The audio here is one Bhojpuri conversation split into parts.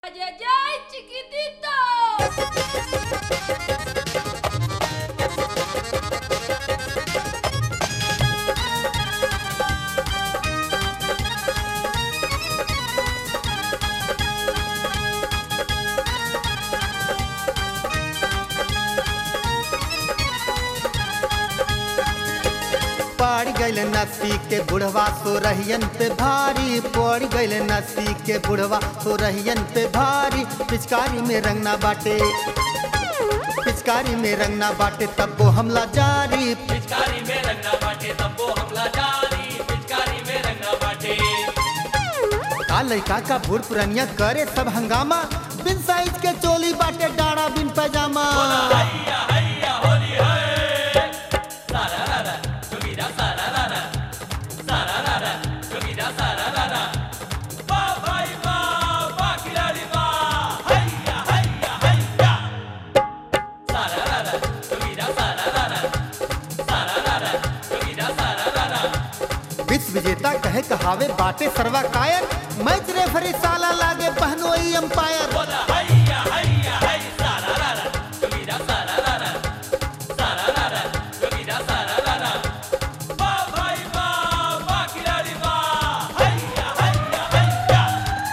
¡Ayayay, chiquitito! पड़ गइल नसी के बुढ़वा सो रहियन पे भारी पड़ गइल नसी के बुढ़वा सो रहियन पे भारी पिचकारी में रंगना बाटे पिचकारी में रंगना बाटे तब वो हमला जारी पिचकारी में रंगना बाटे तब्बो हमला जारी पिचकारी में रंगना बाटे का लड़का का बूढ़ पुरनिया करे सब हंगामा बिन साइज के चोली बाटे डाड़ा बिन पैजामा हैया हैया होली है सारा रारा सुविधा सारा रारा सारा रारा सुविधा सारा रारा वाह भाई वाह वाह खिलाड़ी वाह हैया हैया हैया सारा रारा सुविधा सारा रारा सारा रारा सुविधा सारा रारा विश्व विजेता कहे कहावे बाटे सर्वा कायर मैच रेफरी साला लागे पहनोई अंपायर बोला हैया हैया है सारा रारा सुविधा सारा रारा सारा रारा सुविधा सारा रारा वाह भाई वाह वाह खिलाड़ी वाह हैया हैया हैया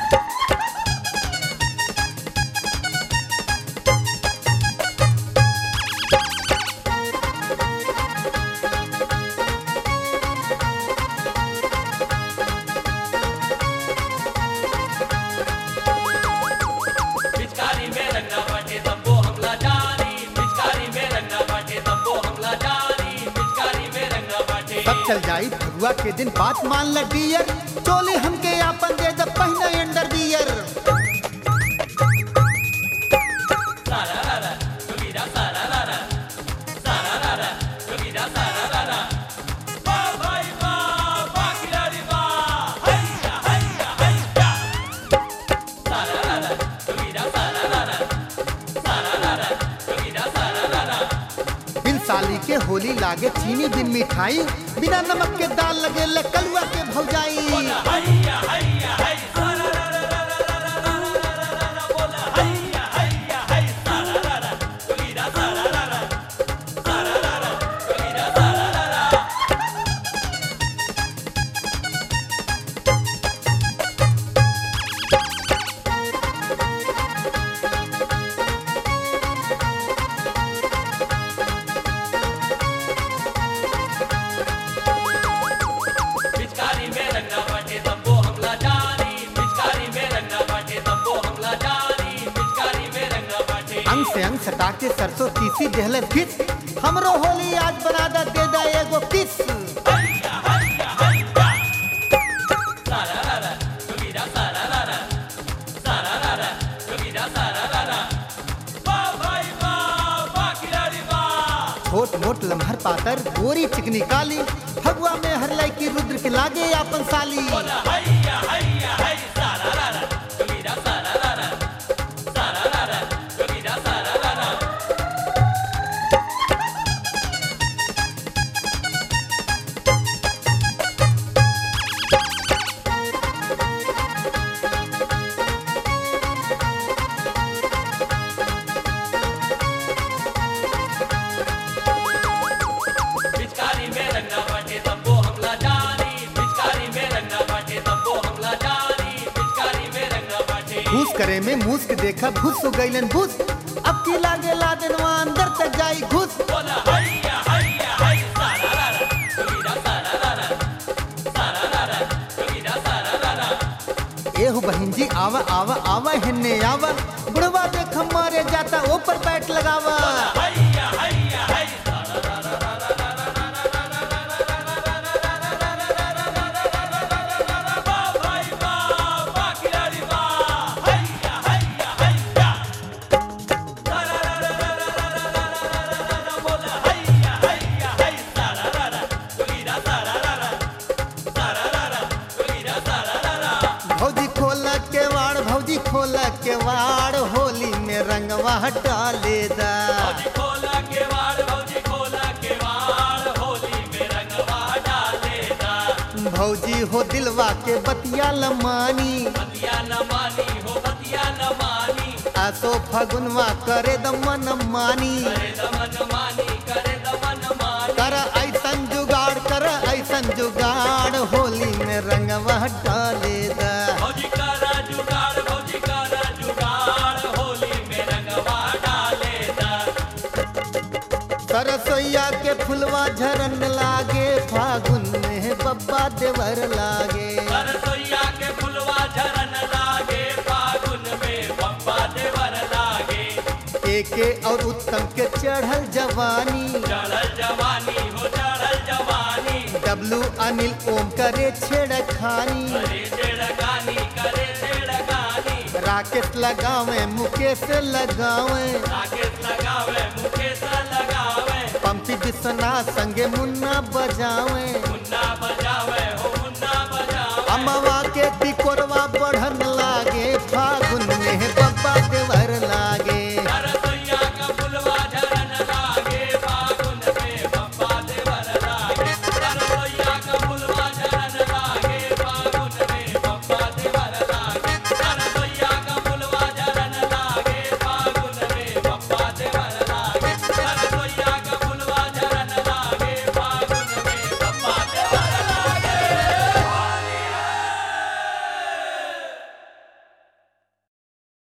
पिचकारी में रंगना बाटे तब्बो हमला जारी पिचकारी में रंगना बाटे तब्बो हमला जारी पिचकारी में रंगना बाटे सब चल जाई फगुआ के दिन बात मान ल डियर चोली हमके आपन दे जब पहना अंडर बियर सारा रारा सुविधा सारा रारा सारा रारा सुविधा सारा रारा वाह भाई वाह वाह खिलाड़ी वाह हैया हैया हैया सारा रारा सुविधा सारा रारा सारा रारा सुविधा सारा रारा बिन साली के होली लागे चीनी बिन मिठाई बिना नमक के दाल लगे ले कलुआ के भौजाई हैया हैया है सारा रारा रारा रारा रारा रारा रारा बोला हैया हैया है सारा रारा सुविधा सारा रारा सारा रारा सुविधा सारा रारा पिचकारी में रंगना बाटे तब्बो हमला जारी पिचकारी में रंगना बाटे तब्बो हमला जारी पिचकारी में रंगना बाटे अंग से अंग सटा के सरसों तीसी देहले फिस हमरो होली आज बना दा दे दा एगो किस हैया हैया हैया सारा रारा सुविधा सारा रारा सारा रारा सुविधा सारा रारा वाह भाई वाह वाह खिलाड़ी वाह छोट मोट लम्हर पातर गोरी चिकनी काली फगुआ में हर लड़की रुद्र के लागे आपन साली बोला हैया हैया है सारा रारा सुविधा सारा रारा सारा रारा सुविधा सारा रारा पिचकारी में रंगना बाटे तब्बो हमला जारी पिचकारी में रंगना बाटे तब्बो हमला जारी पिचकारी में रंगना बाटे घूस करे में मूस के देखा घुस हो गईलन घुस अब की लागे ला देनवा अंदर तक जाई घुस बोला हैया हैया है सारा रारा सुविधा सारा रारा सारा रारा सुविधा सारा रारा एहु बहन जी आवा आवा आवा हिन्ने आवा बुढ़वा देख मारे जाता ऊपर बैठ लगावा हैया हैया है सारा रारा रारा रारा रारा रारा वाह भाई वाह वाह खिलाड़ी वाह हैया हैया हैया सारा रारा रारा रारा रारा रारा बोला हैया हैया है सारा रारा सुविधा सारा रारा सारा रारा सुविधा सारा रारा भौजी खोल के वाड़ भौजी खोल के वाड़ होली में रंगवा डाले दा भौजी खोला केवाड़ भौजी खोला केवाड़ होली में रंगवा डालेगा भौजी हो दिलवा के बतिया लमानी बतिया न मानी हो बतिया न मानी असो फगुनवा करे दमन मानी करे दमन मानी करे दमन मानी कर ऐसन जुगाड़ कर ऐसन जुगाड़ होली में रंगवा डाले दा भौजी करा जुगाड़ भौजी करा जुगाड़ होली में रंगवा डाले दा सरसोईया के फुलवा झरन लागे फागुन में बब्बा देवर लागे सरसोईया के फुलवा झरन लागे फागुन में बप्पा देवर लागे एके और उत्तम के चढ़ल जवानी चढ़ल जवानी हो चढ़ल जवानी डब्लू अनिल ओम करे छेड़खानी करे छेड़खानी करे छेड़खानी राकेश लगावे मुकेश लगावे राकेश लगावे मुकेश लगावे पंपी विश्वनाथ संगे मुन्ना बजावे मुन्ना बजावे हो मुन्ना बजावे अमवा के तिकोरवा बढ़न